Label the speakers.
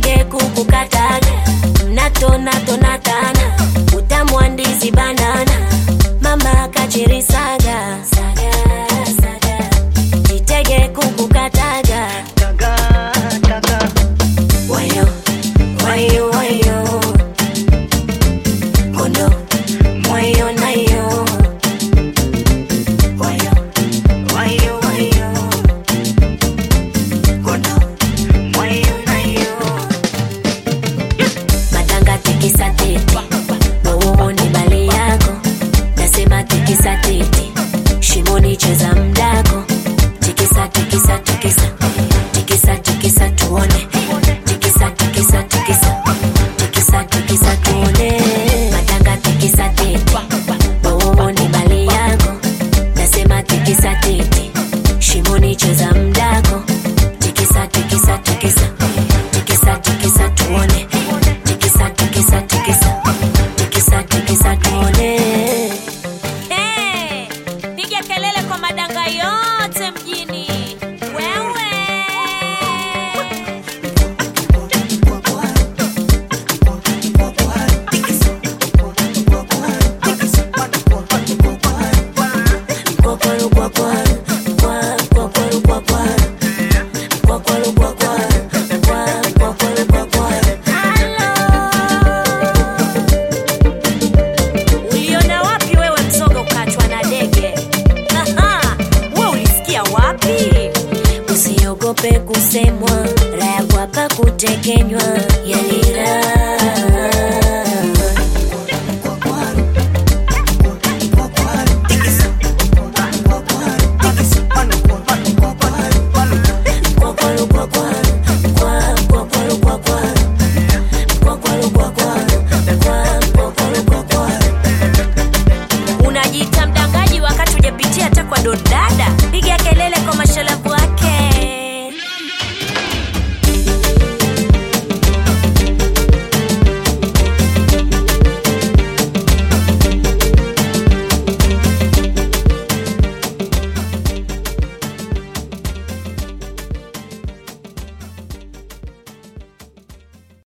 Speaker 1: titege kukukataga mnatonatonatana utamwa ndizi banana mama kachirisaga saga, saga. titege kukukataga
Speaker 2: daga daga
Speaker 1: wayo wayo wayo kondo mwayo nayo wayo wayo wayo kondo mwayo nayo matanga tikisa tete wauoni bali yako nasema tikisa tete shimoni cheza mdako tikisa tikisa tikisa tikisa tikisa tuone tikisa tikisa tikisa tikisa tikisa tuone matanga tikisa tete wauoni bali yako nasema tikisa tete shimoni cheza mdako tikisa tikisa tikisa tikisa tikisa tuone tikisa tikisa tikisa tikisa tikisa tuone
Speaker 3: Hey, piga kelele kwa madanga yote mjini. Wewe
Speaker 1: Kwakwaru, kwakwa, kwa, kwakwaru, kwakwa. Kwakwaru, kwakwa, kwa, kwakwaru, kwakwa.
Speaker 3: uliona wapi wewe mzoga ukachwa na dege? Aha, we ulisikia wapi?
Speaker 1: usiogope kusemwa raya kwapa kutekenywa yale